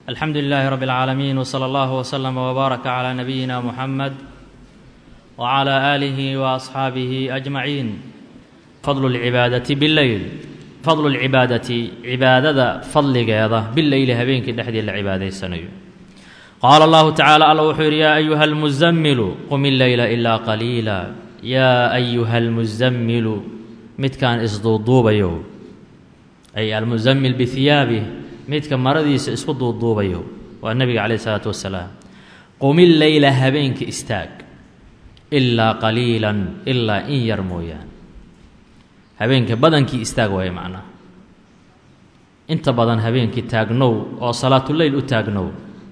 alxamdu lilaahi rabi اlcaalamiin wsala allahu wslama wbaaraka calaa nabiyina muxamed wcalaa aalihi waasxaabihi ajmaciin fadlu lcibaadati bileyl fadlu lcibaadati cibaadada fadligeeda bileyli habeenkii dhexdii la cibaadaysanayo qaala allahu tacaala alla wuxuu yidhi yaa ayuha almusamilu qum illeyla ilaa qaliila yaa ayuha almusamilu midkaan isduuduubayo ay almusamil bihiyaabih midka maradiisa isku duuduubayo waa nebiga calayh isalaatu wasalaam qumil leyla habeenka istaag ilaa qaliilan ilaa in yar mooyaan habeenka badankii istaag waaye macnaha inta badan habeenkii taagnow oo salaatuleyl u taagnow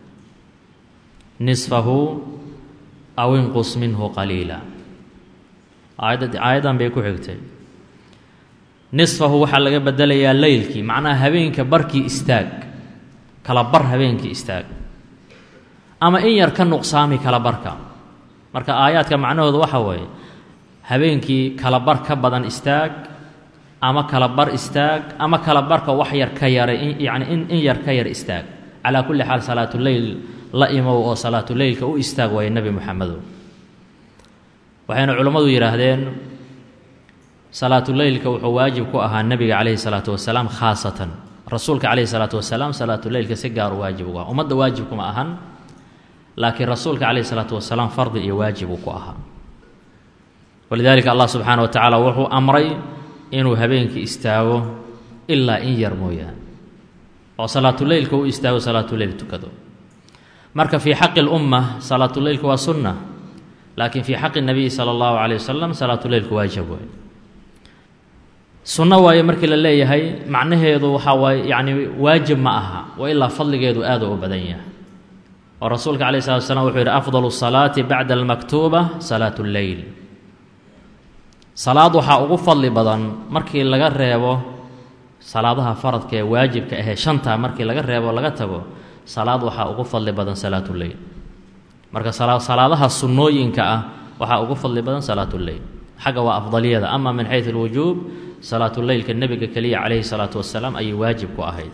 nisfahu aw inqus minhu qaliila aayadda aayaddan bay ku xigtay nisfahu waxaa laga bedelayaa leylkii macnaha habeenka barkii istaag kala bar habeenkii istaag ama in yar ka nuqsaami kala barka marka aayaadka macnahoodu waxa weeye habeenkii kala bar ka badan istaag ama kala bar istaag ama kala barka wax yar ka yaray yacni in in yar ka yar istaag calaa kulli xaal salaatuleyl la imow oo salaatuleylka u istaag waaye nebi moxamedow waxayna culammadu yidhaahdeen salaatuleylka wuxuu waajib ku ahaa nebiga calayhi salaatu wasalaam khaasatan rasuulka calayhi salaatu wasalaam salaatuleylka si gaar u waajib ugu aha ummadda waajibkuma ahan laakiin rasuulka calayhi salaatu wasalaam fardi iyo waajib uu ku ahaa walidaalika allah subxaana wa tacaala wuxuu amray inuu habeenkii istaago ilaa in yar mooyaane oo salaatuleylka u istaago salaatuleyl tukado marka fii xaqi lumma salaatuleylka waa sunna laakiin fii xaqi nabiyi sala allahu calayh wasalam salaatuleylku waajib wey sunno waaye markii la leeyahay macnaheedu waxaa waaye yacni waajib ma aha wa ilaa fadligeedu aada u badan yahay oo rasuulka calayh salatu slam wuxuu yidhi afdalu salaati bacda almaktuuba salaatu lleyl salaad waxaa ugu fadli badan markii laga reebo salaadaha faradka ee waajibka ahee shanta markii laga reebo laga tago salaad waxaa ugu fadli badan salaatuleyl marka salaadaha sunnooyinka ah waxaa ugu fadli badan salaatuleyl xagga waa afdaliyada ama min xayu alwujuub salaatuleylka nebiga keliya calayhi salaatu wasalaam ayay waajib ku ahayd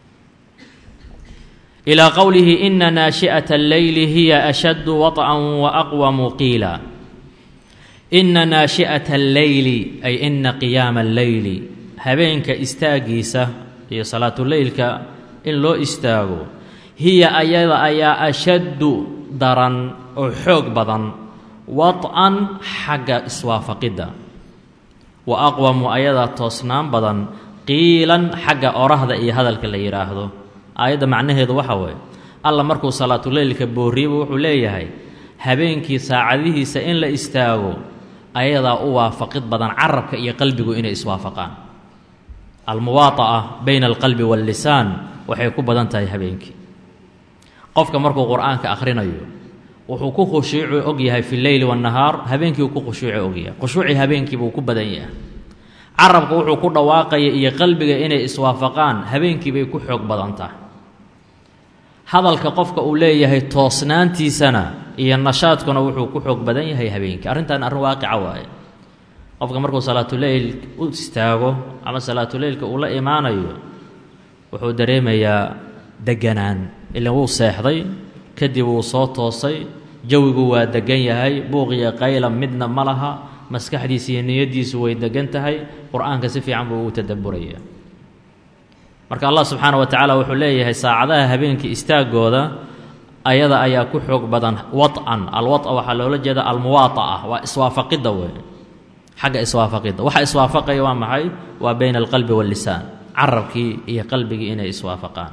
ilaa qowlihi ina naashi'ata alleyli hiya ashaddu waطcan wa aqwamu qiila ina naashi'ata alleyli ay ina qiyaama alleyli habeenka istaagiisa iyo salaatuleylka in loo istaago hiya ayada ayaa ashaddu daran oo xoog badan waطcan xagga iswaafaqidda wa aqwamu ayadaa toosnaan badan qiilan xagga orahda iyo hadalka la yidhaahdo aayadda macnaheedu waxa weeye alla markuu salaatuleylka boorriyaba wuxuu leeyahay habeenkii saacadihiisa in la istaago ayadaa u waafaqid badan carabka iyo qalbigu inay iswaafaqaan almuwaata'a bayna alqalbi waallisaan waxay ku badan tahay habeenkii qofka markuu qur-aanka akhrinayo wuxuu ku khushuucu og yahay fi leyli waannahaar habeenkii uu ku khushuuci ogyahay khushuucii habeenkii buu ku badan yahay carabka wuxuu ku dhawaaqaya iyo qalbiga inay iswaafaqaan habeenkii bay ku xoog badan tahay hadalka qofka uu leeyahay toosnaantiisana iyo nashaadkuna wuxuu ku xoog badan yahay habeenkii arrintan arrin waaqica waaye qofka markuu salaatuleyl u istaago ama salaatuleylka uu la imaanayo wuxuu dareemayaa deganaan ilan wuu seexday kadib wuu soo toosay jawigu waa degan yahay buuqiyo qayla midna ma laha maskaxdiisa iyo niyaddiisu way degan tahay qur-aanka si fiican buu ugu tadabburaya marka allah subxaana wa tacaala wuxuu leeyahay saacadaha habeenkii istaagooda ayada ayaa ku xoog badan waطcan alwaطa waxaa loola jeeda almuwaata'a waa iswaafaqidda wey xagga iswaafaqidda waxa iswaafaqaya waa maxay waa bayna alqalbi waاllisaan carabkii iyo qalbigii inay iswaafaqaan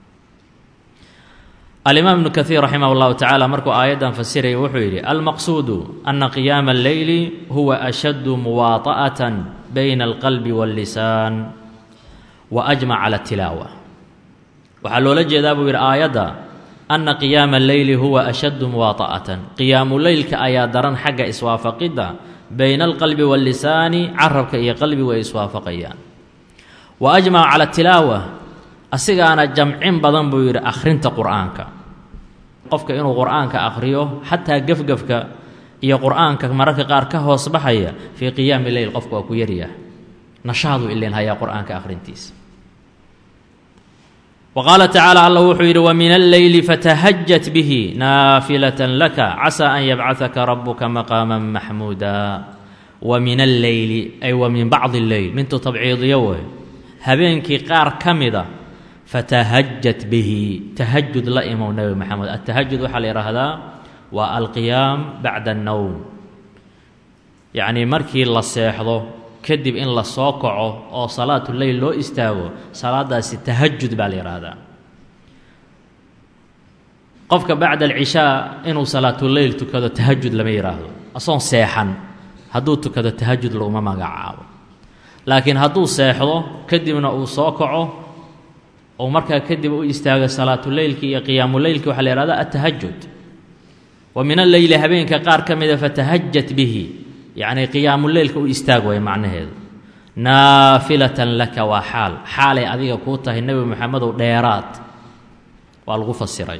alimaam ibnu kaiir raximah اllahu tacaala markuu aayaddan fasiraya wuxuu yidhi almaqsuudu ana qiyaama alleyli huwa ashaddu muwaata'atan bayna alqalbi waاllisaan wa ajmac cala tilaawa waxaa loola jeedaa buu yidhi aayadda ana qiyaama alleyli huwa ashaddu muwaata'atan qiyaamu leylka ayaa daran xagga iswaafaqidda bayna alqalbi waاllisaani carabka iyo qalbigu ay iswaafaqayaan wa ajmaca cala tilaawa asigaana jamcin badan buu yidhi akhrinta qur'aanka qofka inuu qur'aanka akhriyo xataa gefgefka iyo qur'aanka mararka qaar ka hoos baxaya fii qiyaami leyl qofka waa ku yaryahay nashaadu ileen hayaa qur'aanka akhrintiisa wa qaala tacaala allah wuxuu yidhi wa min alleyli fatahajat bihi naafilatan laka casaa an yabcahaka rabuka maqaama maxmuuda wa min alleyli ay wa min bacdi alleyl mintu tabciidiyo wey habeenkii qaar ka mida fatahajat bihi tahajud la imow nebi maxamed atahajud waxaa la yidhaahdaa waa alqiyaam bacda annowm yacnii markii la seexdo kadib in la soo kaco oo salaatuleyl loo istaago salaadaasi tahajud baa la yidhaahdaa qofka bacda alcishaa inuu salaatuleyl tukado tahajud lama yidhaahdo asoon seexan hadduu tukado tahajud laguma magacaabo laakiin hadduu seexdo kadibna uu soo kaco ou markaa kadib u istaago salaatuleylki iyo qiyaamuleylki waxaa la yihahda atahajud wa min alleyli habeenka qaar ka mida fatahajat bihi yacnii qiyaamuleylka u istaag way macnaheedu naafilatan laka waa xaal xaalay adiga kuu tahay nebi moxamedow dheeraad waa lagu fasiray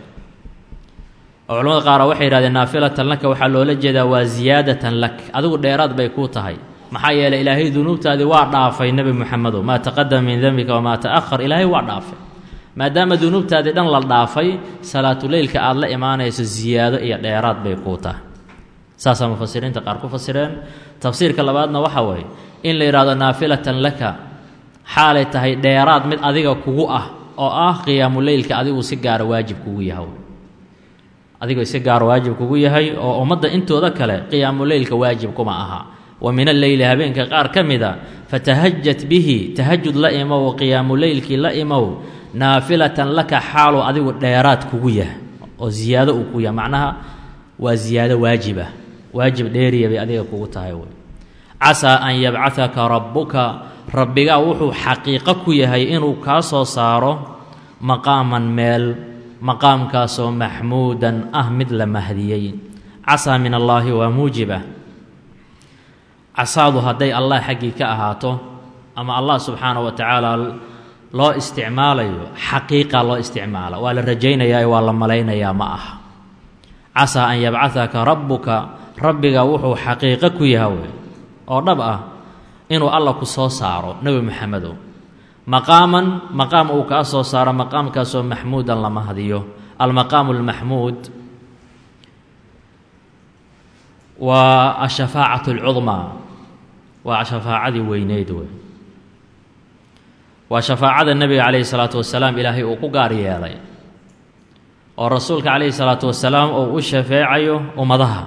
oo culamada qaara waxay yihahdeen naafilatan laka waxaa loola jeedaa waa ziyaadatan lak adigu dheeraad bay kuu tahay maxaa yeeley ilaahay dunuubtaadii waa dhaafay nebi moxamedow maa taqadama min dembika wamaa ta'ahar ilaahay waa dhaafay maadaama dunuubtaadii dhan la dhaafay salaatuleylka aada la imaanayso ziyaado iyo dheeraad bay kuu tahay saasaa mufasiriinta qaar ku fasireen tafsiirka labaadna waxa weeye in la yidhahdo naafilatan laka xaalay tahay dheeraad mid adiga kugu ah oo ah qiyaamuleylka adigu si gaara waajib kugu yahay adigoo si gaara waajib kugu yahay oo ummadda intooda kale qiyaamuleylka waajib kuma aha wa min alleyli habeenka qaar ka mida fatahajat bihi tahajud la imow qiyaamuleylkii la imow naafilatan laka xaaluu adigu dheeraad kugu yahay oo ziyaado uu ku yahay macnaha waa ziyaado waajibah waajib dheeriya bay adiga kugu tahay wey casaa an yabcahaka rabbuka rabbigaa wuxuu xaqiiqo ku yahay inuu kaa soo saaro maqaaman meel maqaamkaasoo maxmuudan ah mid la mahdiyey casaa min allaahi waa muujibah casaadu hadday allah xaggii ka ahaato ama allah subxaana wa tacaala loo isticmaalayo xaqiiqa loo isticmaala waa la rajaynayaa waa la malaynayaa ma aha casaa an yabcahaka rabbuka rabbiga wuxuu xaqiiqo ku yaha wey oo dhab ah inuu alla ku soo saaro nebi moxamedow maqaaman maqaam uu kaa soo saaro maqaamkaasoo maxmuudan la mahdiyo almaqaamu almaxmuud waa ashafaacatu alcudmaa waa shafaacadii weyneyd wey waa shafaacada nebiga calayhi salaatu wasalaam ilaahay uu ku gaar yeelay oo rasuulka calayhi salaatu wasalaam uu u shafeecayo ummadaha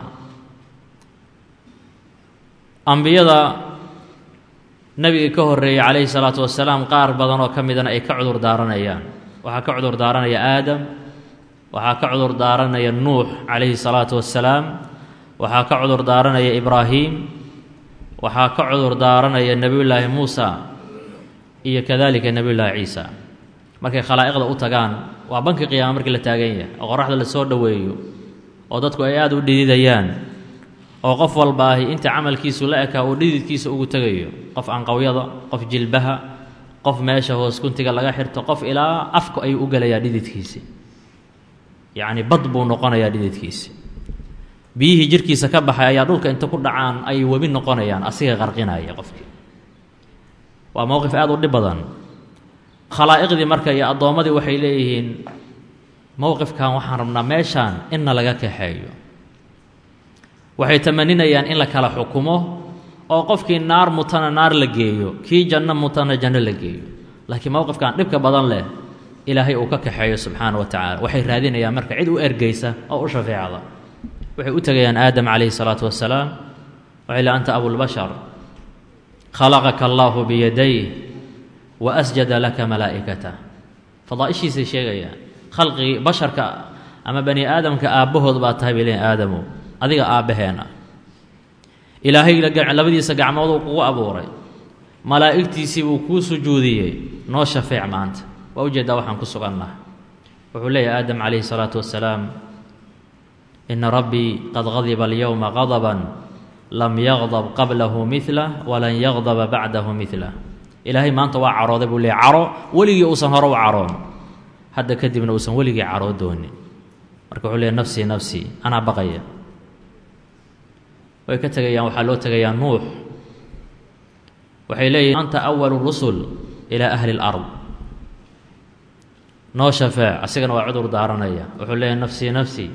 ambiyada nebiga ka horreeyey calayhi salaatu wasalaam qaar badan oo ka midana ay ka cudur daaranayaan waxaa ka cudur daaranaya aadam waxaa ka cudur daaranaya nuux calayhi salaatu wasalaam waxaa ka cudur daaranaya ibraahim waxaa ka cudur daaranaya nebiyullaahi muusa iyo kadalika nebiyullaahi ciisa markay khalaa'iqda u tagaan waa banki qiyaama markii la taagan yahay oo qoraxda la soo dhoweeyo oo dadku ay aada u dhididayaan oo qof walbaahi inta camalkiisu la ekaa uu dhididkiisa ugu tegayo qof anqawyada qof jilbaha qof meesha hoos kuntiga laga xirto qof ilaa afka ayuu u gelayaa dhididkiisi yacni bad buu noqonayaa dhididkiisi biyihii jirkiisa ka baxay ayaa dhulka inta ku dhacaan ayay webi noqonayaan asiga qarqinaya qofkii waa mowqif aada u dhib badan khalaa'iqdii marka iyo addoommadii waxay leeyihiin mowqifkan waxaan rabnaa meeshaan inna laga kaxeeyo waxay tamaninayaan in la kala xukumo oo qofkii naar mutana naar la geeyo kii janno mutana janno la geeyo laakiin mowqifkan dhibka badan leh ilaahay uu ka kaxeeyo subxaana wa tacaala waxay raadinayaan marka cid u ergeysa oo u shafeecda waxay u tegayaan aadam calayhi salaatu wasalaam waxay le anta abulbashar khalaqaka allaahu biyadayh wa asjada laka malaa'ikatah fadaa'ishiisay sheegayaan khalqigii basharka ama bani aadamka aabbahood baa tahay bay leeyiin aadamow adiga aabbaheena ilaahay labadiisa gacmood uu kugu abuuray malaa'igtiisii buu kuu sujuudiyey noo shafeec maanta waa ujeeddaa waxaan ku sugannaha wuxuu leeyahy aadam calayhi salaatu wasalaam ina rabbii qad gadiba alyowma qadaban lam yaqdab qablahu midlah walan yaqdaba bacdahu midlah ilaahay maanta waa carooday buu leeyay caro weligii uusan hore u caroon hadda kadibna uusan weligii caroo doonin marka wuxuu leeyahy nafsii nafsii anaa baqaya way ka tegayaan waxaa loo tegayaa nuux waxay leeyihin anta awalu rusul ilaa ahli اlard noo shafeec asigana waa cudur daaranaya wuxuu leeyahay nafsii nafsii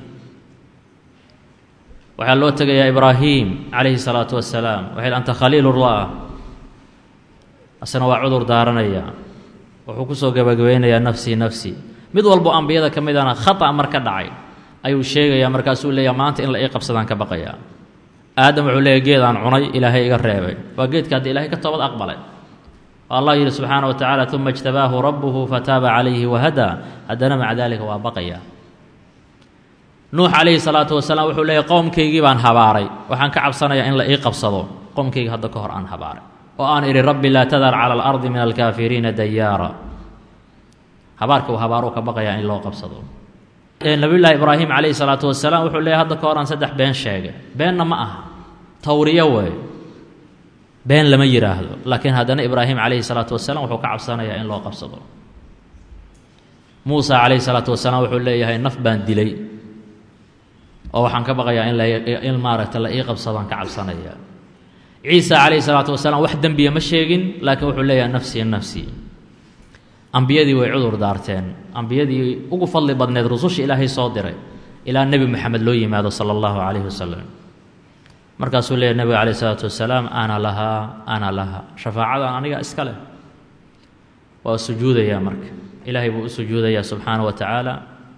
waxaa loo tegayaa ibraahim calayhi salaatu wasalaam waxay anta khaliilullah asna waa cudur daaranaya wuxuu kusoo gabagabeynayaa nafsii nafsii mid walbo ambiyada ka midana khata mar ka dhacay ayuu sheegayaa markaasuu leeyahay maanta in la ii qabsadaan ka baqayaa aadam wuxuu leeyahy geedaan cunay ilaahay iga reebay waa geedka haddii ilahay ka toobad aqbalay oo allah yidhi subxaana wa tacaala uma ijtabaahu rabbuhu fataaba calayhi wahadaa haddana maca daalika waa baqaya nuux calayhi salaatu wasalaam wuxuu leeyahy qowmkaygii baan habaaray waxaan ka cabsanayaa in la ii qabsado qowmkayga hadda ka hor aan habaaray oo aan idhi rabbi laa tadar cala alardi min alkaafiriina dayaara habaarka uu habaaruu ka baqayaa in loo qabsado nabiyullaahi ibraahim calayhi salaatu wasalaam wuxuu leeyahy hadda ka hor aan saddex been sheegay beenna ma aha tawriyo weey been lama yidhaahdo laakiin haddana ibraahim calayhi salaatu wasalaam wuxuu ka cabsanayaa in loo qabsado muusa calayhi salaatu wasalaam wuxuu leeyahay naf baan dilay oo waxaan ka baqayaa in in maaragta la ii qabsadaan ka cabsanaya ciisa calayhi salaatu wasalaam wax dembiya ma sheegin laakiin wuxuu leeyahay nafsii nafsii ambiyadii way cudur daarteen ambiyadii ugu fadli badneed rususha ilaahay soo diray ilaa nebi moxamed loo yimaado sala allahu calayhi wasalam markaasuu leeyahy nebiga calayh isalaatu wasalaam ana lahaa ana laha shafaacadan aniga iska leh waa sujuudayaa marka ilaahay buu u sujuudayaa subxaana wa tacaala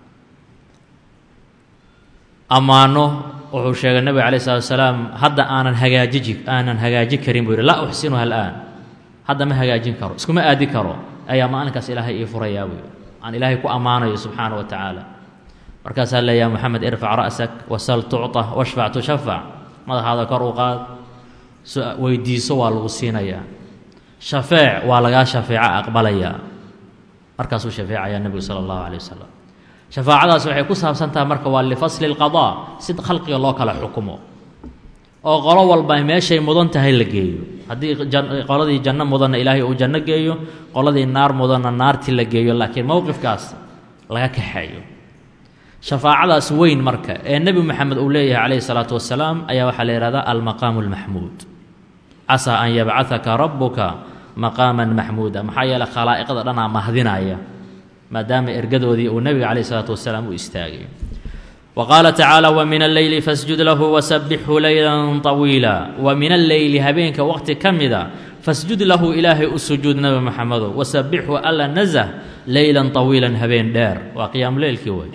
ammaano wuxuu sheegay nebiga calayh salatu wasalaam hadda aanan hagaajiji aanan hagaaji karin buu yihi laa uxsinuha alaan hadda ma hagaajin karo iskuma aadi karo ayaa maalinkaas ilaahay ii furayaa buu aan ilaahay ku ammaanayo subxaana wa tacaala markaasaa leeyaha moxamed irfac ra'sak wasal tucطa washfac tushafac madaxaada kor u qaad weydiiso waa lagu siinayaa shafeec waa lagaa shafeeco aqbalayaa markaasuu shafeecayaa nebigu sala allahu calay wasalam shafaacadaas waxay ku saabsan tahay marka waa lifasli lqadaa si khalqiga loo kala xukumo oo qolo walba meeshay mudan tahay la geeyo haddii qoladii janno mudanna ilaahay uu janno geeyo qoladii naar mudanna naartii la geeyo laakiin mowqifkaas laga kaxeeyo shafaacadaas weyn marka ee nebi moxamed uu leeyahay calayhi salaatu wasalaam ayaa waxaa la yihahdaa almaqaamu almaxmuud casaa an yabcahaka rabbuka maqaaman maxmuuda maxaa yeeley khalaa'iqda dhanaa mahdinaya maadaama ergadoodii uu nebiga calayhi salaatu wasalaam u istaagay wa qaala tacaala wa min alleyli fasjud lahu wasabixhu leylan طawiila wa min alleyli habeenka waqti ka mida fasjud lahu ilaahay u sujuud nebi moxamedow wasabixhu alla nazah leylan طawiilan habeen dheer waa qiyaamu leylkii wey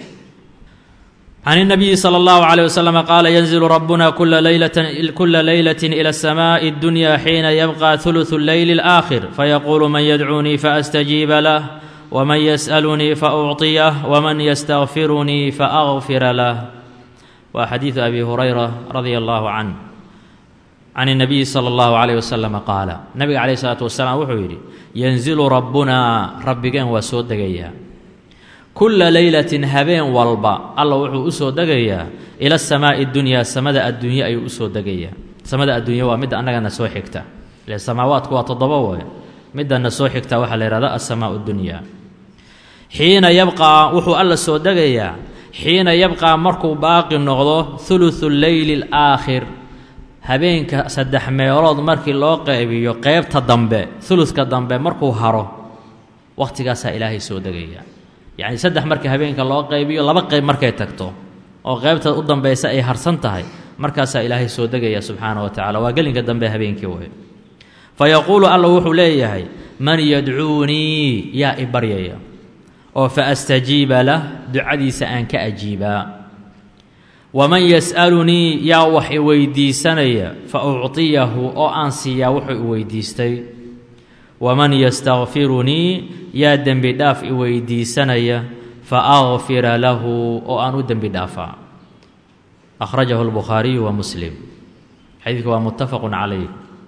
can الnabiyi slى اllahu عalيه waslm qaala yanzilu rabuna kula leylaة ilى الsmaaءi اddunya xiina yabqa ثuluثu اleyli اlآakhir fayaquulu man yadcuunii faastajiiba lah wman yas'alunii faucطiyah wman ystakfirunii faأغfira lah waa xadiidu abi hurayra radia allahu canh can الnabiyi salى اllahu عalيه waslm qaala nabiga calayh الsalaatu wasalaam wuxuu yidhi yanzilu rabbunaa rabbigeen waa soo degayaa kulla leylatin habeen walba alla wuxuu u soo degayaa ila samaa'i dunyaa samada adduunye ayuu usoo degayaa samada adduunye waa midda annagana soo xigta ile samaawaadku waa toddoba way middana soo xigta waxaa la yihahda asamaau dunyaa xiina yabqaa wuxuu alla soo degayaa xiina yabqaa markuu baaqi noqdo hulusu leyli alaakhir habeenka saddex meelood markii loo qeybiyo qeybta dambe huluska dambe markuu haro waqhtigaasaa ilaahay soo degaya yacni saddex marka habeenka loo qaybiyo laba qayb markay tagto oo qaybta u dambaysa ay harsan tahay markaasaa ilaahay soo degaya subxaana wa tacala waa gelinka dambe habeenkii wey fa yaquulu alla wuxuu leeyahay man yadcuunii yaa i baryaya oo fa astajiiba lah ducadiisa aan ka ajiibaa waman yas'alunii yaa wax i weydiisanaya fa ucطiyahu oo aan siiyaa wuxuu i weydiistay waman yastakfirunii yaa dembi dhaaf i weydiisanaya fa akfira lahu oo aan u dembi dhaafaa akhrajahu lbukhaariyu wa muslim xadiidka waa muttafaqun calayh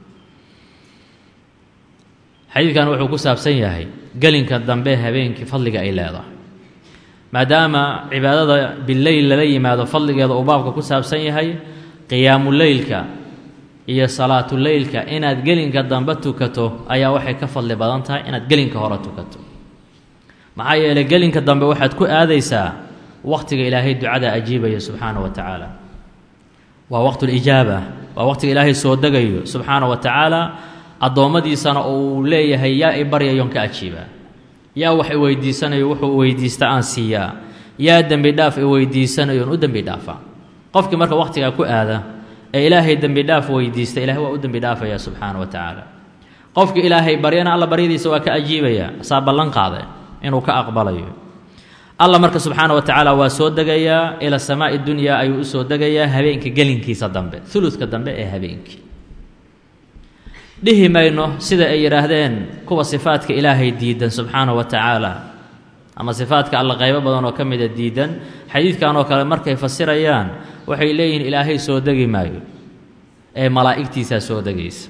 xadiidkan wuxuu ku saabsan yahay gelinka dambe habeenkii fadliga ay leedahay maadaama cibaadada bileyl lala yimaado fadligeeda uu baabka ku saabsan yahay qiyaamuleylka iyo salaatuleylka inaad gelinka dambe tukato ayaa waxay ka fadli badan tahay inaad gelinka hore tukato maxaa yeelay gelinka dambe waxaad ku aadaysaa waqtiga ilaahay ducada ajiibaya subxaana wa tacaala waa waqtulijaaba waa waqtiga ilaahay soo degayo subxaana wa tacaala addoommadiisana uu leeyahay yaa i baryayon ka ajiibaa yaa wax i weydiisanayo wuxuu weydiista aan siiyaa yaa dembi dhaaf i weydiisanayo on u dembi dhaafaa qofkii marka wakhtigaa ku aada ee ilaahay dembi dhaaf weydiista ilahay waa u dembi dhaafaya subxaana wa tacaala qofkii ilaahay baryana alla baryadiisa waa ka ajiibaya saa ballan qaade inuu ka aqbalayo alla marka subxaana wa tacaala waa soo degayaa ila samaa'i dunyaa ayuu u soo degayaa habeenka gelinkiisa dambe uludka dambe ee habeenkii dhihi mayno sida ay yidhaahdeen kuwa sifaadka ilaahay diidan subxaana wa tacaala ama sifaadka alla qaybo badan oo ka mida diidan xadiidkan oo kale markay fasirayaan waxay leeyihiin ilaahay soo degi maayo ee malaa'igtiisaa soo degaysa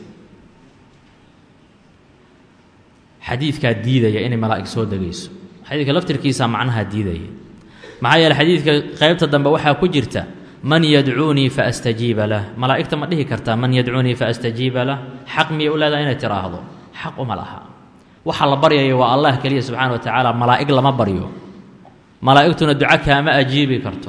xadiidkaa diidaya inay malaa'ig soo degayso xadiidka laftirkiisa macnaha diidaya maxaa yeele xadiidka qaybta dambe waxaa ku jirta man yadcuunii fa astajiiba lah malaa'igta ma dhihi kartaa man yadcuunii fa astajiiba lah xaq miyay u leedahay inay tiraahdo xaq uma laha waxa la baryaya waa allah keliya subxana wa tacaala malaa'ig lama baryo malaa'igtuna duco kaama ajiibi karto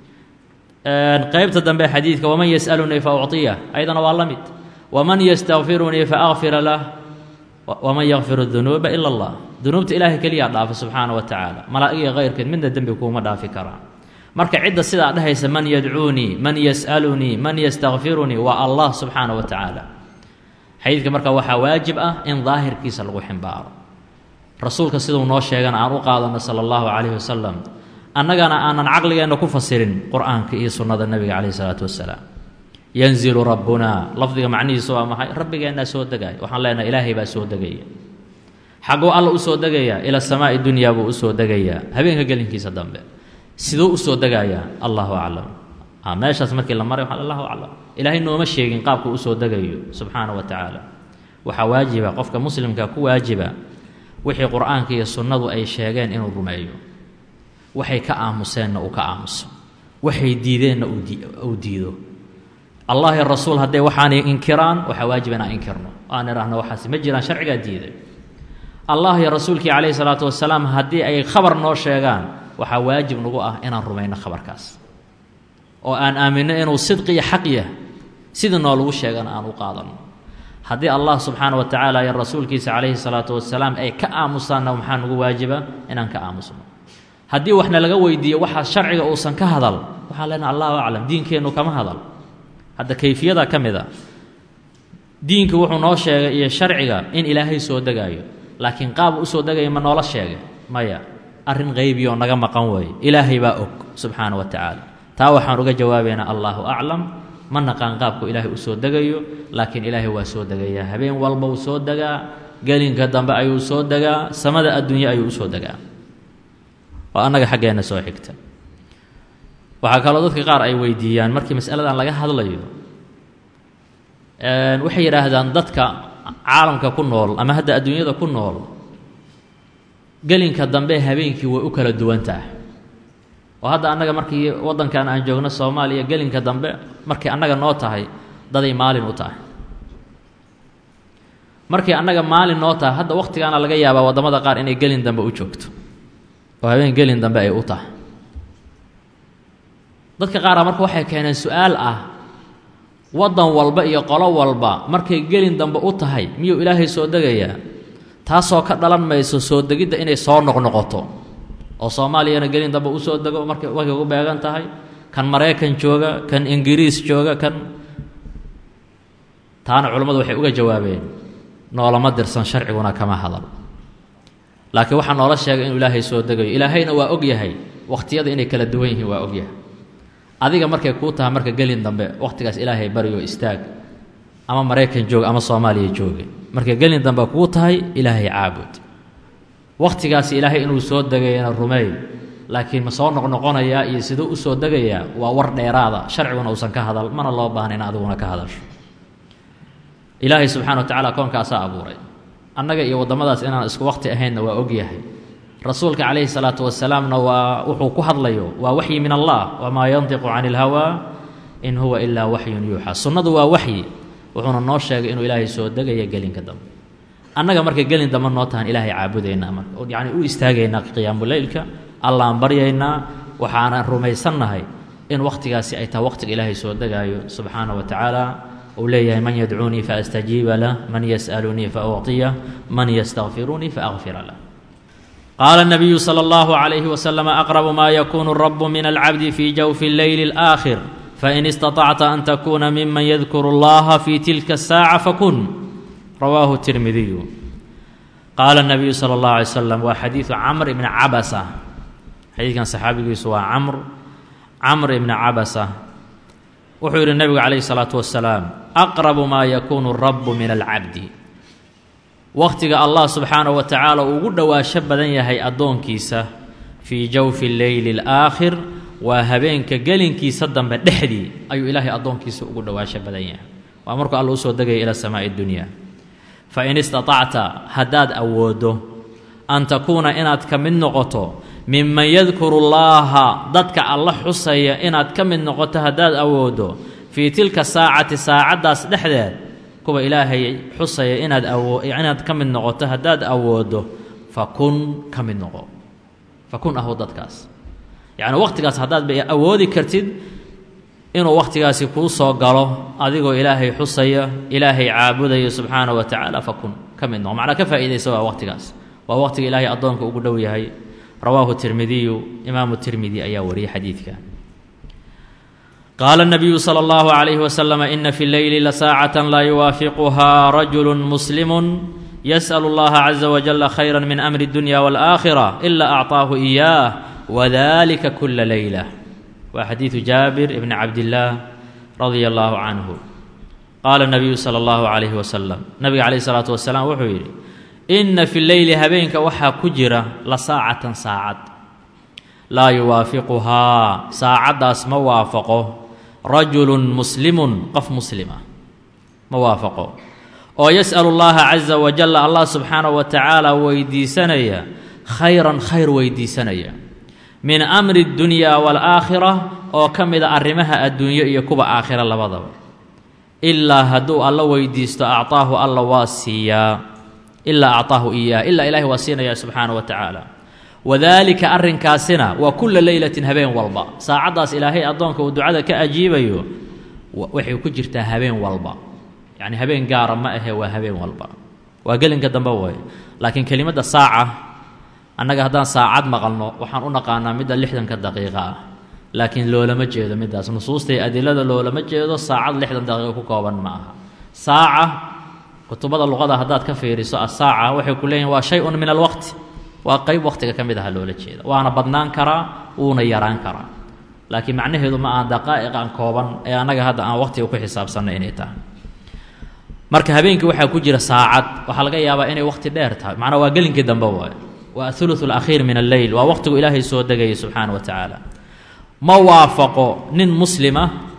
qaybta dambe xadiidka waman yas'alunii fa ucطiyah ayadana waa la mid waman yastakfirunii fa akfira lah waman yakfiru dunuuba ila allah dunuubta ilaahay keliyaa dhaafa subxaana wa tacaala malaa'igiyo kayrkeed midna dembi kuuma dhaafi karaa marka cidda sidaa dhehaysa man yadcuunii man yas'alunii man yastakfirunii waa allah subxaana wa tacaala xadiidka marka waxaa waajib ah in daahirkiisa lagu ximbaaro rasuulka siduu noo sheegana aan u qaadanno sala allahu calayhi wasalam annagana aanan caqligeenna ku fasirin qur-aanka iyo sunnada nebiga calayhi salaatu wasalaam yanzilu rabbunaa lafdiga macnihiisu waa maxay rabbigeennaa soo degaya waxaan leenahay ilaahay baa soo degaya xagguu alla u soo degayaa ila samaa'i dunyaa buu u soo degayaa habeenka gelinkiisa dambe siduu u soo degayaa allahu aclam meeshaas markii la maray waxaa allahu aclam ilaahay nooma sheegin qaabku u soo degayo subxaana wa tacaala waxaa waajiba qofka muslimka ku waajiba wixii qur-aanka iyo sunnadu ay sheegeen inuu rumeeyo waxay ka aamuseenna uu ka aamuso waxay diideenna uu diido allah iyo rasuul hadday waxaanay inkiraan waxaa waajib inaan inkirno aan idhaahno waxaas ma jiraan sharcigaa diiday allah iyo rasuulkii calayhi salaatu wasalaam haddii ay khabar noo sheegaan waxaa waajib nagu ah inaan rumayno khabarkaas oo aan aaminno inuu sidqi iyo xaq yah sidii noolagu sheegana aan u qaadanno haddii allah subxaana wa tacaala iyo rasuulkiisa calayhi salaatu wasalaam ay ka aamusaanna maxaa nagu waajiba inaan ka aamusno haddii waxna laga weydiiyo waxaa sharciga uusan ka hadal waxaan leenaha allahu aclam diinkeennu kama hadal hadda kayfiyada ka mid a diinku wuxuu noo sheegay iyo sharciga in ilaahay soo degaayo laakiin qaab u soo degaya ma noola sheegay maya arrin qaybiyo naga maqan weeye ilaahay baa og subxaana wa tacaala taa waxaan uga jawaabaynaa allaahu aclam ma naqaan qaabku ilaahay u soo degayo laakiin ilaahay waa soo degayaa habeen walba uu soo degaa gelinka dambe ayuu soo degaa samada adduunye ayuu usoo degaa oo annaga xaggeenna soo xigta waxaa kaloo dadka qaar ay weydiiyaan markii masaladan laga hadlayo waxay yidhaahdaan dadka caalamka ku nool ama hadda adduunyada ku nool gelinka dambe habeenkii way u kala duwan tahay oo hadda annaga markii waddankan aan joogno soomaaliya gelinka dambe markay annaga noo tahay daday maalin u tahay markii annaga maalin noo tahay hadda wakhtigaana laga yaabaa waddamada qaar inay gelin dambe u joogto oo habeen gelin dambe ay u tahay dadka qaara marka waxay keeneen su-aal ah waddan walba iyo qolo walba markay gelin dambe u tahay miyuu ilaahay soo degayaa taasoo ka dhalan mayso soo degidda inay soo noqnoqoto oo soomaaliyana gelin dambe u soo dego markay markay ugu beegan tahay kan maraykan jooga kan ingiriis jooga kan taana culammadu waxay uga jawaabeen noolama dirsan sharciguna kama hadal laakiin waxaa noola sheegay inuu ilaahay soo degayo ilaahayna waa og yahay wakhtiyada inay kala duwan yihiin waa og yahay adiga markay kuu tahay marka gelin dambe wakhtigaas ilaahay baryo istaag ama maraykan jooga ama soomaaliya jooga markay gelin dambe kuu tahay ilaahay caabud wakhtigaas ilaahay inuu soo degayana rumeey laakiin ma soo noqnoqonayaa iyo siduu u soo degayaa waa war dheeraada sharciguna uusan ka hadal mana loo baahna in adiguna ka hadasho ilaahay subxana wa tacaala koonkaasaa abuuray annaga iyo waddamadaas inaan isku wakhti ahaynna waa og yahay rasuulka calayhi salaatu wasalaamna waa wuxuu ku hadlayo waa waxyi min allah wamaa yantiqu cani ilhawaa in huwa ilaa waxyun yuuxa sunnadu waa waxyi wuxuuna noo sheegay inuu ilaahay soo degaya gelinka dambe annaga markay gelin dambe noo tahan ilaahay caabudaynaa marka yacni u istaagaynaa qiyaamuleylka allaan baryaynaa waxaanan rumaysannahay in wakhtigaasi ay tahay wakhtiga ilaahay soo degaayo subxaana wa tacaala uu leeyahay man yadcuunii faastajiiba lah man yas'alunii fa ucطiyah man yastakfiruunii faakfira lah qaala الnabiyu slى اllahu عalayhi waslm aqrabu ma yakunu rabu min alcabdi fi jawfi اlleyli اlآakhir fain istaطacta an takuna miman yadkuru اllaha fi tilka الsaaca fakun rawaahu tirmidiyu qaala الnabiyu slى اllahu alay slam waa xadiidu camr ibni cabasa xadiidkan saxaabigiisu waa camr camr ibni cabasa wuxuu yidhi nebigu calayhi الsalaatu wasalaam aqrabu maa yakunu rabu min alcabdi wakhtiga allah subxaanahu wa tacaala uu ugu dhowaasho badan yahay addoonkiisa fii jawfi leyli اlaakhir waa habeenka gelinkiisa dambe dhexdii ayuu ilaahay addoonkiisa ugu dhowaasho badan yahay waa markuu alla usoo degaya ila samaa'i dunya fain istaطacta haddaad awooddo an takuuna inaad ka mid noqoto miman yadkuru llaaha dadka alla xusaya inaad ka mid noqoto haddaad awooddo fii tilka saacati saacaddaas dhexdeed kuwa ilaahay xusaya inaad awo inaad ka mid noqoto haddaad awooddo fakun ka mid noqo fakun ahow dadkaas yacni wakhtigaas haddaad ba awoodi kartid inuu wakhtigaasi kuu soo galo adigoo ilaahay xusaya ilaahay caabudaya subxaanahu wa tacaala fakun ka mid noqo macnaa ka faa'iidaysa waa wakhtigaas waa wakhtiga ilaahay addoonka ugu dhow yahay rawaahu tirmidiyu imaamu tirmidi ayaa wariyay xadiidka qaala الnabiyu slى اllahu عalayhi waslm ina fi leyli lasaacة laa yuwaafiquha rajulu muslimu yasأl اllaha caza wajala khayra min amri اdunya wاlآakhira ila acطaahu إiyaah wadalika kula leyla waa xadiidu jaabir ibni cabdillaah radia allahu canhu qaala nabiyu sala allahu calayhi wasalam nabiga calayhi salaatu wasalaam wuxuu yidhi inna fi leyli habeenka waxaa ku jira la saacatan saacad laa yuwaafiquhaa saacaddaas ma waafaqo rajulun muslimun qof muslima ma waafaqo oo yas'alu llaha caza wajalla allah subxaanahu wa tacaala weydiisanaya khayran khayr weydiisanaya min amri اdunyaa wاlaakhira oo ka mida arrimaha adduunyo iyo kuwa aakhira labadaba ilaa hadduu alla weydiisto acطaahu alla waa siiyaa ilaa acطaahu iyaah ilaa ilahay waa siinaya subxaanaه wa tacaala wadaalika arrinkaasina waa kula leylatin habeen walba saacaddaas ilaahay addoonka uu ducada ka ajiibayo waxay ku jirtaa habeen walba yacni habeen gaara ma ahe waa habeen walba waa gelinka dambe way laakiin kelimadda saaca annaga haddaan saacad maqalno waxaan u naqaanaa midda lixdanka daqiiqa ah laakiin loolama jeedo middaas nusuustay adilada loolama jeedo saacad lixdan daqiiqo ku kooban ma aha saaca kutubada luqada haddaad ka fiiriso asaaca waxay ku leeyihin waa shay-un min alwaqti waa qeyb waqtiga ka mid aha loola jeeda waana badnaan karaa wuuna yaraan karaa laakiin macnaheedu ma aha daqaa'iqan kooban ee annaga hadda aan waqtiga ku xisaabsanno inay tahay marka habeenkii waxaa ku jira saacad waxaa laga yaabaa inay waqti dheer tahay macnaa waa gelinkii dambe waayo waa athuluth alakhiir min alleyl waa waqtigu ilaahay soo degayay subxaana wa tacaala ma waafaqo nin muslima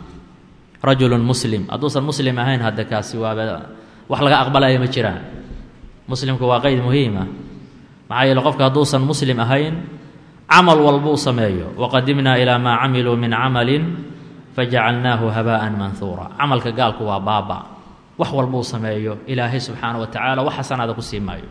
rajulun muslim hadduusan muslim ahayn hadda kaasi waaba wax laga aqbalaya ma jiraan muslimku waa qeyd muhiima maxaa yeele qofka hadduusan muslim ahayn camal walbuu sameeyo waqadimnaa ilaa maa camiluu min camalin fajacalnaahu habaa'an manhuura camalka gaalku waa baaba wax walbuu sameeyo ilaahay subxaana wa tacaala wax xasanaada ku sii maayo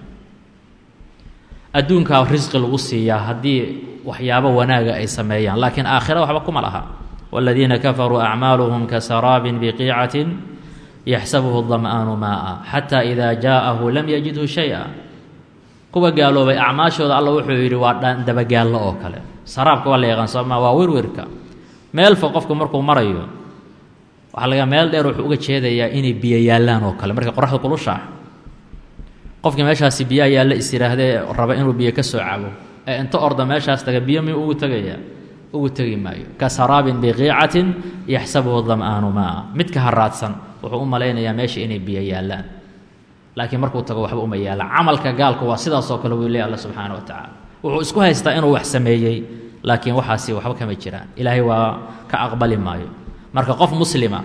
adduunkaa risqi lagu siiyaa haddii waxyaabo wanaaga ay sameeyaan laakiin aakhira waxba kuma laha wاladiina kafaruu acmaaluhum kasaraabin biqiicatin yaxsabuhu dam'aanu maa'a xataa ida jaa'ahu lam yajidhu shay'a kuwa gaaloobay acmaashooda alla wuxuu yidhi waa dabagaallo oo kale saraabka waa la yaqaan sooma waa wirwirka meel fog qofku markuu marayo waxaa laga meel dheer wuxuu uga jeedayaa inay biyo yaallaan oo kale markay qoraxda kulushaa qofkii meeshaasi biyaa yaalla is yidhaahdee raba inuu biyo ka soo cabo ee inta orda meeshaas taga biyo miyuu ugu tegaya ugu tegi maayo ka saraabin biqiicatin yaxsabuhu dam'aanu maa midka haraadsan wuxuu u malaynayaa meesha inay biyo yaallaan laakiin markuu tago waxba uma yaallaan camalka gaalku waa sidaasoo kale wuu leey alla subxaana wa tacaala wuxuu isku haystaa inuu wax sameeyey laakiin waxaasi waxba kama jiraan ilaahay waa ka aqbali maayo marka qof muslima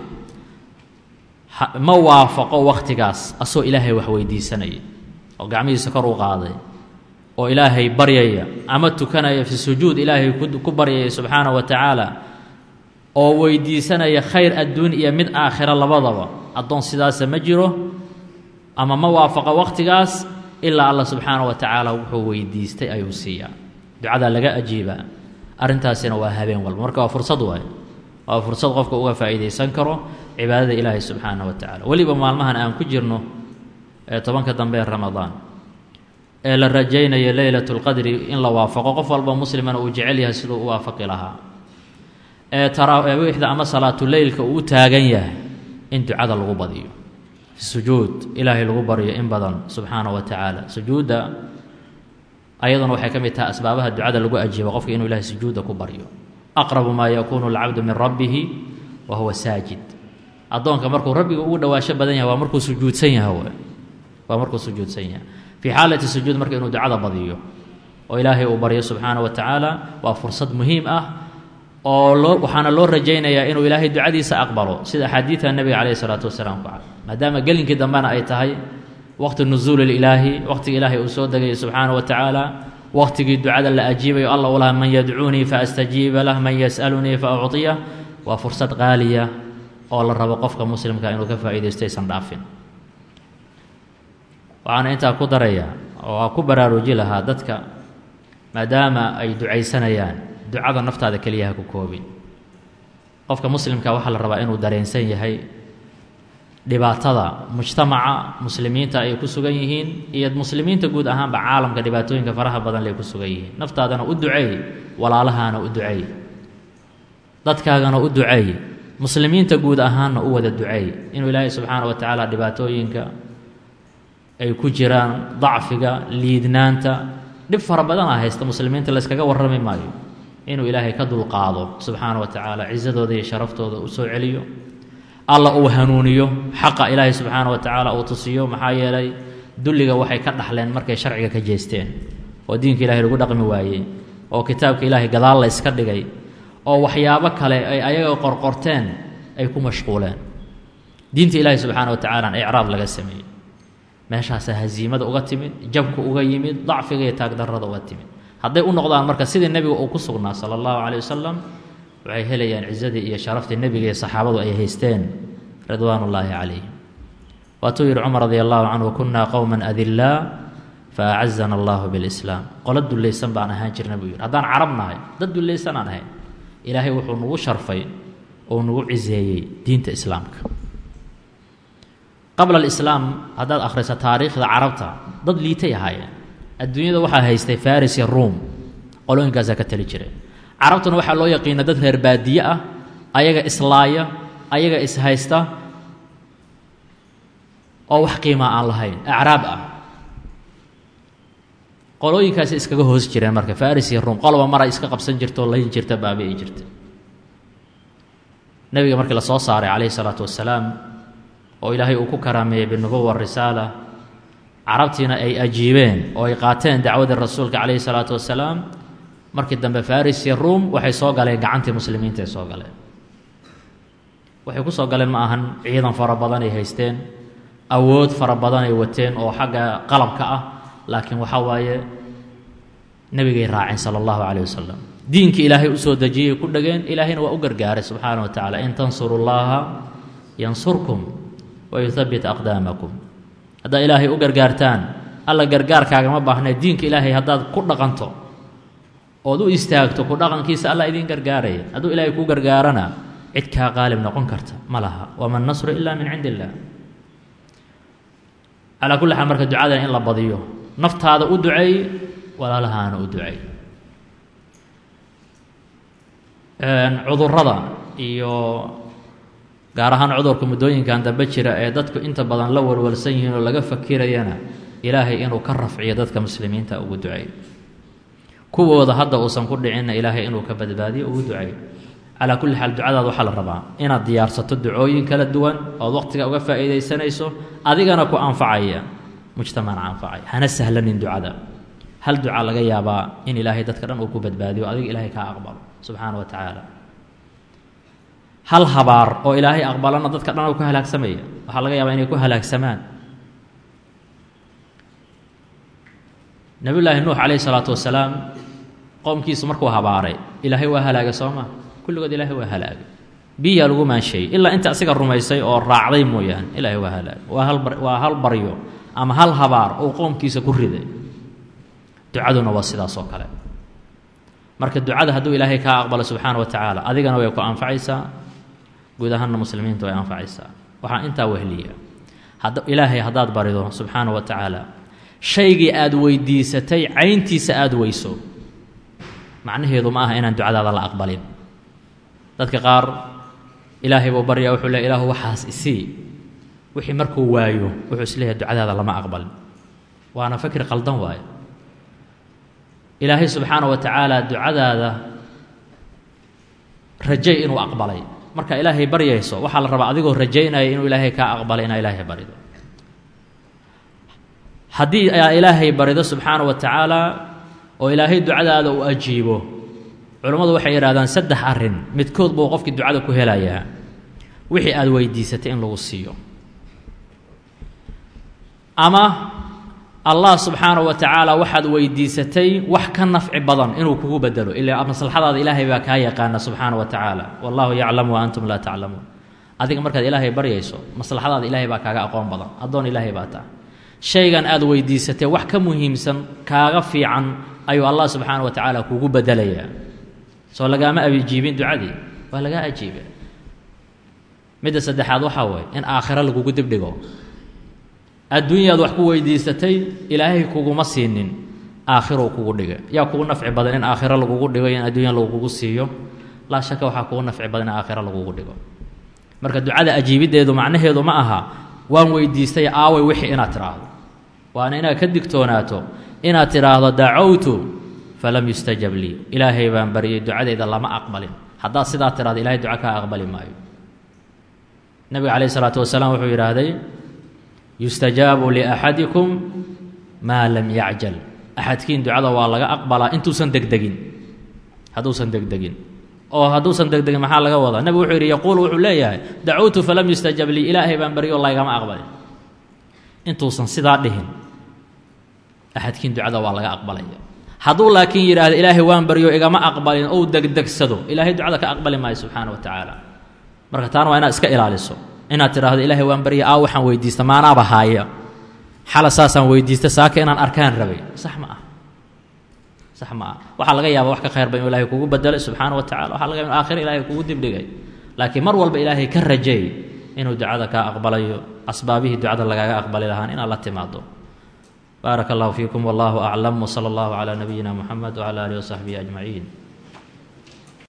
ma waafaqo wakhtigaas asoo ilaahay wax weydiisanaya oo gacmihiisa kor u qaaday oo ilaahay baryaya ama tukanaya fi sujuud ilaahay ku baryaya subxaana wa tacaala oo weydiisanaya khayr adduun iyo mid aakhira labadaba addoon sidaasa ma jiro ama ma waafaqo wakhtigaas ilaa alla subxaana wa tacaala wuxuu weydiistay ayuu siiyaa ducadaa laga ajiibaa arrintaasina waa habeen walba marka waa fursad waay waa fursad qofka uga faa'iidaysan karo cibaadada ilaahay subxaana wa tacala weliba maalmahan aan ku jirno ee tobanka dambe ee ramadaan ee la rajaynayo leylat اlqadri in la waafaqo qof walba muslimana uu jecel yahay siduu u waafaqi lahaa ee taraawiixda ama salaatuleylka uu u taagan yahay in ducada lagu badiyo sujuud ilaahay lagu baryo in badan subxaanaه wa tacaala sujuudda ayaduna waxay ka mid tahay asbaabaha ducada lagu ajiibo qofka inuu ilahay sujuudda ku baryo aqrabu maa yakuunu اlcabdu min rabbihi wa huwa saajid addoonka markuu rabbiga ugu dhawaasho badan yahay waa markuu sujuudsan yahay waa markuu sujuudsan yahay fii xaalati sujuud marka inuu ducada badiyo oo ilaahay uu baryo subxaanaه wa tacaala waa fursad muhiim ah oo loo waxaana loo rajaynayaa inuu ilaahay ducadiisa aqbalo sida axaadiida nebiga calayh isalaatu wasalaam ku cad maadaama gelinkii dambena ay tahay waqti nusuuli ilaahi waqtiga ilaahay uu soo degayay subxaana wa tacaala waqtigii ducada la ajiibayo alla u laha man yadcuunii faastajiiba lah man yas'alunii fa ucطiyah waa fursad qaaliya oo la rabo qofka muslimka inuu ka faa'iidaysto aysan dhaafin waxaana intaa ku daraya oo ku baraaruji lahaa dadka maadaama ay ducaysanayaan ducada naftaada keliya ha ku koobin qofka muslimka waxaa la rabaa inuu dareensan yahay dhibaatada mujtamaca muslimiinta ay ku sugan yihiin iyo muslimiinta guud ahaanba caalamka dhibaatooyinka faraha badan lay ku sugan yihiin naftaadana u duceey walaalahaana u duceey dadkaagana u duceey muslimiinta guud ahaanna u wada duceey inuu ilaahay subxaana wa tacaala dhibaatooyinka ay ku jiraan dacfiga liidnaanta dhib fara badana haysta muslimiinta layskaga warrami maayo inuu ilaahay ka dulqaado subxaana wa tacaala cisadooda iyo sharaftooda u soo celiyo alla uu hanuuniyo xaqa ilaahay subxaana wa tacaala uu tusiyo maxaa yeelay dulliga waxay ka dhaxleen markay sharciga ka jeesteen oo diinka ilahay lagu dhaqmi waayey oo kitaabka ilaahay gadaal la yska dhigay oo waxyaabo kale ay ayaga qorqorteen ay ku mashquuleen diinta ilaahay subxaana wa tacaala icraab laga sameeyey meeshaasaa haziimada uga timid jabka uga yimid dacfiga iyo taagdarrada uga timid hadday u noqdaan marka sidii nebiga uu ku sugnaa sala allahu caleyh wasalam waxay helayaan cisadii iyo sharaftii nebiga iyo saxaabadu ay haysteen ridwaan ullaahi calayhim waatuu yihi cumar radi allahu canhu kunaa qowman adilaa fa acazana allahu bilislaam qolo dullaysan baan ahaan jirna buu yidhi haddaan carab nahay dad dullaysan aan ahayn ilaahay wuxuu nagu sharfay oo nagu ciseeyey diinta islaamka qabla alislaam haddaad akhriso taariikhda carabta dad liitay ahaayeen adduunyada waxaa haystay faris iyo ruum qolooyinkaasaa ka tali jiray carabtuna waxaa loo yaqiina dad reer baadiye ah ayaga islaaya ayaga ishaysta oo wax qiimaa aan lahayn acraab ah qolooyinkaasi iskaga hoos jireen marka faris iyo ruum qoloba mara iska qabsan jirta oo layn jirta baabi'i jirta nebiga markii la soo saaray calayhi salaatu wasalaam oo ilaahay uu ku karaameeyey binubuwa risaala carabtiina ay ajiibeen oo ay qaateen dacwadii rasuulka calayhi salaatu wasalaam markii dambe faris iyo ruum waxay soo galeen gacantii muslimiinta ay soo galeen waxay ku soo galeen ma ahan ciidan fara badan ay haysteen awood fara badan ay wateen oo xagga qalabka ah laakiin waxaa waaye nebigay raaceen sala allahu calayh wasalam diinkii ilaahay u soo dejiyey ku dhegeen ilaahayna waa u gargaaray subxaana wa tacaala in tansuru llaha yansurkum wa yuhabbit aqdaamakum haddaad ilaahay u gargaartaan alla gargaarkaagama baahnee diinka ilaahay haddaad ku dhaqanto ood u istaagto ku dhaqankiisa alla idiin gargaaraya hadduu ilaahay kuu gargaarana cid kaa qaalib noqon karta ma laha wama nasru ila min cindi illaah calaa kulli xaal marka ducadan in la badiyo naftaada u duceey walaalahaana u duceey cudurrada iyo gaar ahaan cudurka muddooyinkan dambe jira ee dadku inta badan la walwalsan yihiin oo laga fakirayana ilaahay inuu ka rafciyo dadka muslimiinta ugu duceeyo kuwooda hadda uusan ku dhicinna ilaahay inuu ka badbaadiyo ugu duceeyo calaa kulli xaal ducadaada waxaa la rabaa inaad diyaarsato ducooyin kala duwan ood waqtiga uga faa'iidaysanayso adigana ku anfacaya mujtamacna anfacaya hana sahlanin ducada hal duca laga yaabaa in ilaahay dadka dhan uu ku badbaadiyo adiga ilaahay kaa aqbalo subxaana wa tacaala hal habaar oo ilaahay aqbalana dadka dhan ku halaagsamaya waxaa laga yaabaa inay ku halaagsamaan nabiyullaahi nuux calayhi salaatu wasalaam qowmkiisu markuu habaaray ilaahay waa halaagay soo maa kulligood ilaahay waa halaagay biyaa lagu maansheeyey ilaa inta asiga rumaysay oo raacday mooyaane ilaahay waa halaagay waa hal waa hal baryo ama hal habaar oo qowmkiisa ku riday ducaduna waa sidaas oo kale marka ducada hadduu ilaahay kaa aqbalo subxaana wa tacaala adigana way ku anfacaysaa guud ahaanna muslimiinta way anfacaysaa waxaa intaa wehliya had ilaahay haddaad barido subxaana wa tacaala shaygii aada weydiisatay cayntiisa aada weyso macnaheedu ma aha inaan ducadaada la aqbalin dadka qaar ilaahay buu baryaa wuxuu leey ilaahu waxaas isii wixii markuu waayo wuxuu isleeyahay ducadaada lama aqbalin waana fakri qaldan waayo ilaahay subxaana wa tacaala ducadaada rajay inuu aqbalay marka ilaahay baryayso waxaa la rabaa adigoo rajaynaya inuu ilaahay kaa aqbalay inaa ilaahay barido haddii aa ilaahay barido subxaana wa tacaala oo ilaahay ducadaada uu ajiibo culammadu waxay yidhahdaan saddex arrin midkood buu qofkii ducada ku helayaa wixii aada weydiisatay in lagu siiyo ama allah subxaana wa tacaala waxaad weydiisatay wax ka nafci badan inuu kugu bedelo ilaa maslaxadaada ilaahay baa kaa yaqaana subxaana wa tacaala wallahu yaclamu wa antum laa taclamuun adiga markaad ilaahay baryayso maslaxadaada ilaahay baa kaaga aqoon badan addoon ilaahay baa taa shaygan aada weydiisatay wax ka muhiimsan kaaga fiican ayuu allah subxaana wa tacaala kugu bedelayaa soo lagaama ajiibin ducadii waa lagaa ajiibe midda saddexaad waxaa waye in aakhiro lagugu dibdhigo adduunyaad wax ku weydiisatay ilaahay kuguma siinin aakhirou kugu dhigay yaa kugu nafci badan in aakhiro lagugu dhigo in adduunya lagugu siiyo laa shaka waxaa kugu nafci badan in aakhiro lagugu dhigo marka ducada ajiibiddeedu macnaheedu ma aha waan weydiistay aaway wixii inaad tidhaahdo waana inaad ka digtoonaato inaad tidhaahdo dacowtu falam yustajab lii ilaahay baan baryay ducadeyda lama aqbalin haddaad sidaa tidhahdo ilahay duca kaa aqbali maayo nebiga calayh isalaatu wasalaam wuxuu yidhaahday yustajaabu liaxadikum maa lam yacjal axadkiin ducada waa laga aqbalaa intuusan degdegin hadduusan degdegin oo hadduusan degdegin maxaa laga wadaa nebigu wuxuu yidhi yaquulu wuxuu leeyahay dacowtu falam yustajab lii ilaahay baan baryo laygama aqbalin intuusan sidaa dhihin axadkiin ducada waa laga aqbalaya hadduu laakiin yidhaahdo ilaahay waan baryo igama aqbalin ou degdegsado ilaahay ducada ka aqbali maayo subxaana wa tacaala marka taana waa inaad iska ilaaliso inaad tidhaahdo ilaahay waan barya aa waxaan weydiista maanaaba haaya xala saasaan weydiista saaka inaan arkaan rabay sax ma ah sax ma ah waxaa laga yaaba wax ka khayr ba inuu ilahay kugu bedelay subxaana wa tacala waxa laga yaba inu aakhira ilahay kugu dibdhigay laakiin mar walba ilaahay ka rajeey inuu ducada kaa aqbalayo asbaabihii ducada lagaaga aqbali lahaan inaad la timaado baaraka allahu fiikum wallahu aclam wsala allahu calaa nabiyina muxamed wcala alihi wasaxbihi ajmaciin